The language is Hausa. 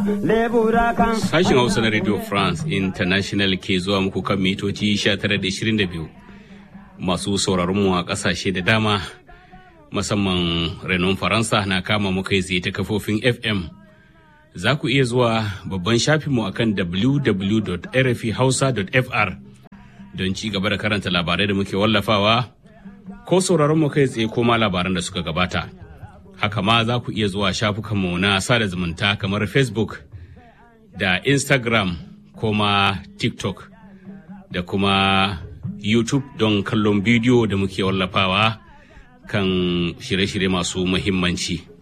lebura kan Sashen Hausa na Radio France International ke zuwa muku kan mitoci 1922 masu sauraron mu a ƙasashe da dama musamman renon Faransa na kama muka yi ta kafofin FM. Za ku iya zuwa babban shafinmu akan www.rfhausa.fr don ci gaba da karanta labarai da muke wallafawa ko sauraron mu kai tsaye ko ma labaran da suka gabata. Haka ma za ku iya zuwa shafukanmu na sada zumunta kamar Facebook da Instagram ko ma TikTok da kuma YouTube don kallon bidiyo da muke wallafawa kan shirye-shirye masu muhimmanci.